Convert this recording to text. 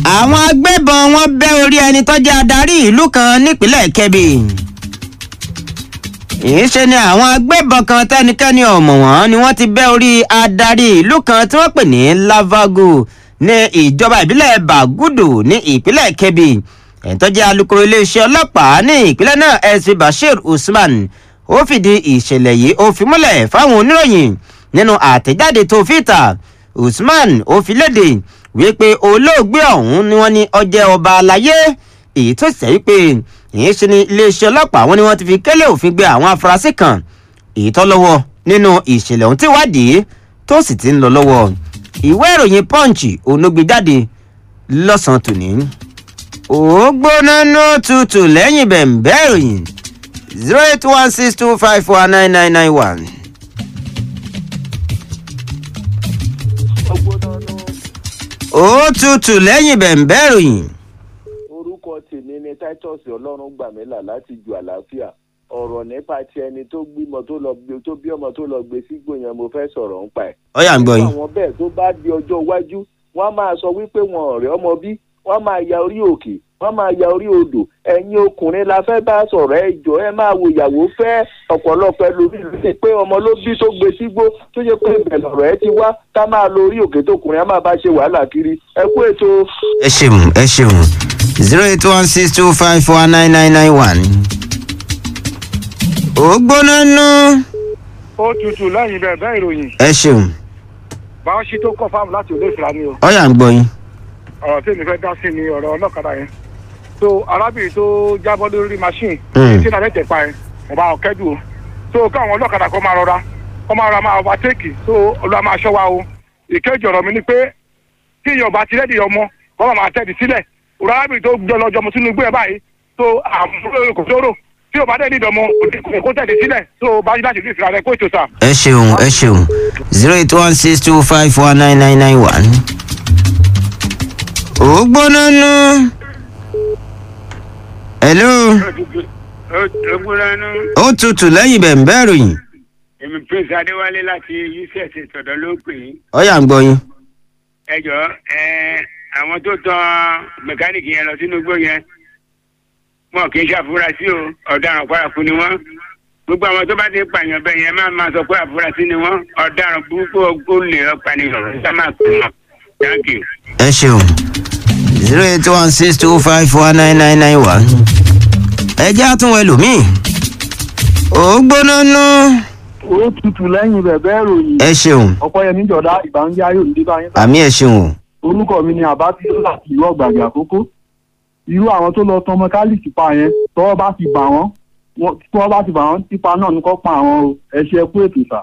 àwọn agbébọn wọn bẹ́ orí ẹni tó jẹ́ adarí ìlú kan nípínlẹ̀ kebbi ìṣe ni àwọn agbébọn kan tẹ́nikẹ́ni ọ̀mọ̀ wọn ni wọ́n ti bẹ́ orí adarí ìlú kan tí wọ́n pè ní lavago ní ìjọba ìbílẹ̀ bagudu ní ìpínlẹ̀ kebbi ẹni tó jẹ́ alukoro iléeṣẹ́ ọlọ́pàá ní ìpínlẹ̀ náà sp bashir usman ó fìdí ìṣẹ̀lẹ̀ yìí ó fi múlẹ̀ fáwọn oníròyìn nínú àtẹ̀jáde tó fi ta usman ó fi léde wípé olóògbé ọ̀hún ni wọ́n ní ọjẹ́ ọba aláyé èyí tó ṣe wípé èyí ṣe ni iléeṣẹ́ ọlọ́pàá wọn ni wọ́n ti fi kélé òfin gbé àwọn afurasí kan èyí tó lọ́wọ́ nínú ìṣẹ̀lẹ̀ ohun tí wádìí tó sì ti ń lọ lọ́wọ́ ìwé ìròyìn punch onógbèjáde lọ́sàn-án tòní. ó gbóná ní òtútù lẹ́yìn bẹ̀m̀bẹ́ ìròyìn zero eight one six two five four nine nine nine one. ó tutù lẹ́yìn bẹ̀m̀bẹ́ ìròyìn. orúkọ tèmi ni titus ọlọ́run gbàmílà láti ju àlàáfíà ọ̀rọ̀ nípa ti ẹni tó gbímọ tó lọ gbé tó bí ọmọ tó lọ gbé sígbó yẹn mo fẹ́ sọ̀rọ̀ ń pa ẹ̀. ọ̀yà ń gbọ́ yín. àwọn bẹ́ẹ̀ tó bá di ọjọ́ iwájú wọ́n á máa sọ wípé wọn ọ̀rẹ́ ọmọ bí wọ́n á máa ya orí òkè wọ́n á máa ya orí odò ẹ̀yin ọkùnrin la fẹ́ bá sọ̀rọ̀ ẹ jọ ẹ máa wo ìyàwó fẹ́ ọ̀pọ̀lọpọ̀ ẹlòmíì ló ṣe pé ọmọ ló bí tó gbé sígbó tó ṣe pé ibẹ̀ lọ̀rọ̀ ẹ ti wá ká máa lo orí òkè tókùnrin á máa bá ṣe wàhálà kiri ẹ kú ètò. ẹ ṣeun ẹ ṣeun zero eight one six two five four nine nine nine one. ó gbóná nú. ó tutù lẹ́yìn bẹ́ẹ̀ bẹ́ẹ̀ ìròyìn ẹ ṣeun báwọn ṣe tó kọ́ fáwọn láti olè ìfura ni o ọ̀yà ń gbọ́ yín. ọ̀rọ̀ tí èmi fẹ́ dá sí ni ọ̀rọ̀ ọlọ́kadà yẹn so arábìnrin tó jábọ́ lórí machine Mm. tí nàlẹ́ tẹ̀ pa ẹ̀ mo bá wọn kẹ́dùn o so káwọn ọlọ́kadà kọ́ máa rọra kọ́ máa rọra máa overtake so olúwa máa ṣọ́ wa o ìkejì ọ̀rọ̀ mi ni pé tí èèyàn bá ti rẹ́dì ọmọ kọ́ máa máa tẹ̀dí sílẹ̀ òrò arábìnrin tó jọ lọ́jọ́ mo sínú igbó ẹ̀ báyìí so àmúlò kò sóró tí o bá dẹ̀ nídìí ọmọ kò tẹ̀dí sílẹ̀ so bá yí láti rí ìfira rẹ kó ètò sà. ẹ ṣeun ẹ ṣeun zero eight one six two five four nine nine nine one. ó gbóná nú. hello Ogúnlánú, ó tutù lẹ́yìn bẹ̀m̀bẹ́ ìròyìn èmi Prince Adéwálé láti UCS ìtọ̀dọ̀ ló pè é. ọ̀yà ń gbọ́ yín. Ẹ jọ ẹ àwọn tó tan mẹkáníìkì yẹn lọ sínú igbó yẹn. Wọn kì í ṣàfurasí o, ọ̀daràn paraku ni wọ́n. Gbogbo àwọn tó bá ti pààyàn bẹ́ẹ̀ yẹn máa máa sọ pé àfurasí ni wọ́n. Ọ̀daràn burúkú olè ọ̀pànìyàn ṣá máa pè wọ́n. Thank you. ẹ ṣeun zero eight one six two five four nine nine nine one. ẹ jẹ́ àtúnwò ẹlòmíì. ó gbóná nú. ó tutù lẹ́yìn bẹ̀bẹ̀ ìròyìn ẹ ṣeun ọ̀pọ̀yẹmí jọ̀dá ìbànújẹ́ ayò ní bá yín. àmì ẹ ṣeun o. orúkọ mi ni àbátí láti ìlú ọ̀gbàgbé àkókò irú àwọn tó lọ tan mẹkáníìkì pa yẹn tọ́wọ́ bá ti bà wọ́n wọ́n- tọ́wọ́ bá ti bà wọ́n tipa náà ní kó pa àwọn o ẹ ṣe kú ètò sà.